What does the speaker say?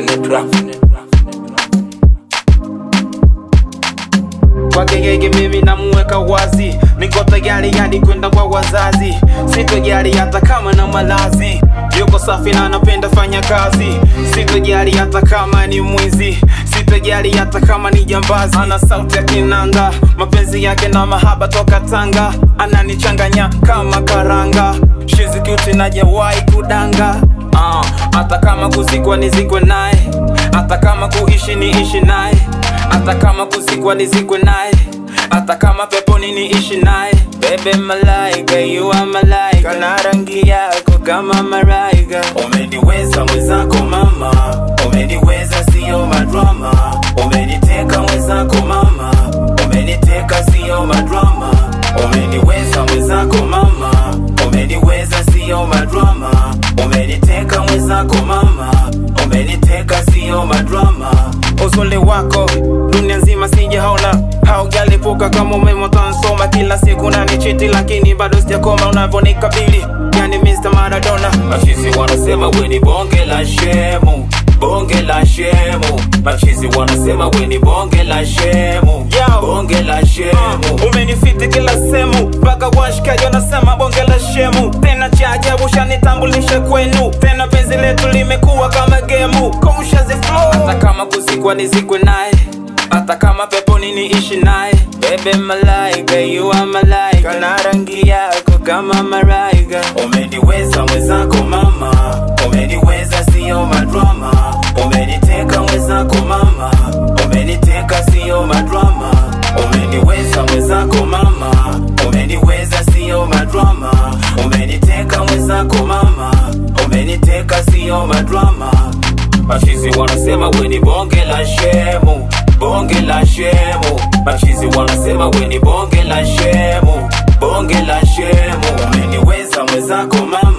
Definite rap. kwake yeye mimi namuweka wazi niko tayari hadi kwenda kwa wazazi sitojali hata kama na malazi yuko safi na anapenda fanya kazi sitojali hata kama ni mwizi sitojali hata kama ni jambazi ana sauti ya kinanda mapenzi yake na mahaba toka tanga ananichanganya kama karanga shizikuti najawahi kudanga Ah, hata kama kuzikwa nizikwe naye hata kama kuishi niishi naye hata kama kuzikwa nizikwe naye hata kama peponi niishi naye bebe malaika you are malaika na rangi yako kama malaika umeniweza mwenzako mama umeniweza sio madrama umeniteka mwenzako mama umeniteka sio madrama umeniweza mwenzako mama umeniweza sio madrama umeniteka mwenzako mama umeniteka sio madrama uzuri wako dunia nzima sijaona haujalipuka kama umeme utansoma kila siku nanichiti lakini bado sijakoma unavyonikabili yani Mr. Maradona Machizi wanasema we ni bonge la shemu, bonge la shemu. Machizi wanasema we ni bonge la shemu, Yo. bonge la shemu. umenifiti kila sehemu mpaka washikaji wanasema bonge la shemu tena cha ajabu shanitambulishe kwenu tena penzi letu limekuwa kama gemu Conscious flow hata kama kuzikwa nizikwe naye hata kama peponi niishi naye bebe malaika you are malaika na rangi yako kama malaika Umeniweza mwenzako mama, umeniweza sio madrama. Umeniteka mwenzako mama, umeniteka sio madrama. Umeniweza mwenzako mama, umeniweza sio madrama. Umeniteka mwenzako mama, umeniteka sio madrama. Machizi wanasema we ni bonge la shemu, bonge la shemu. Machizi wanasema we ni bonge la shemu, bonge la shemu. Umeniweza mwenzako mama